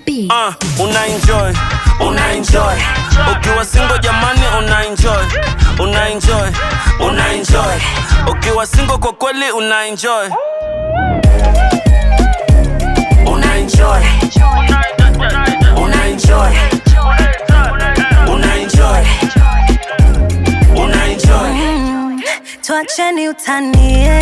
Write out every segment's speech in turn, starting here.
beat. uh, una enjoy una enjoy ukiwa single jamani una enjoy una enjoy una enjoy ukiwa single kwa kweli una enjoy una enjoy una enjoy una enjoy una enjoy Tuacheni utanie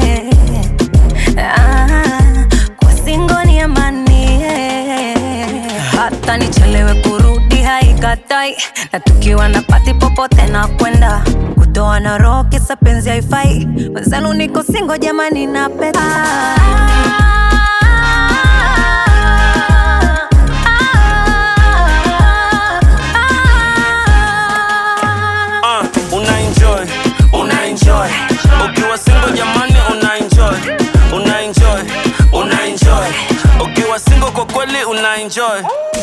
ah, kwa singo ni amani hata nichelewe kurudi haikatai, na tukiwa na pati popote na kwenda kutoa na roho kisa penzi haifai. Wenzenu niko singo jamani, na peta uh, una enjoy una enjoy ukiwa single jamani una enjoy una enjoy una enjoy ukiwa single kwa kweli una enjoy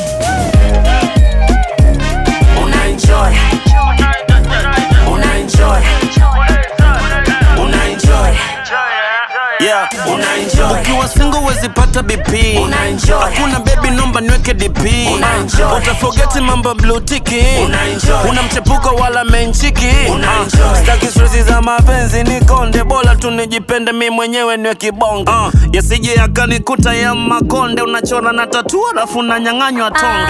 una enjoy una enjoy una enjoy yeah una enjoy ukiwa single wezi pata bp una enjoy hakuna baby nomba niweke dp una enjoy utafogeti mambo blue tiki una enjoy una mchepuko wala menchiki una enjoy staki stress za mapenzi ni konde bora tu nijipende mi mwenyewe niwe kibonge uh, yasije yakanikuta ya makonde unachora na tatu alafu unanyang'anywa tonge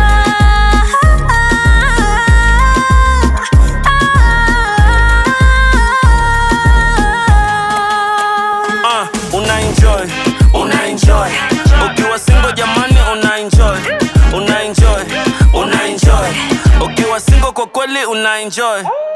uh, una enjoy una enjoy ukiwa single jamani una enjoy una enjoy una enjoy ukiwa single kwa kweli una enjoy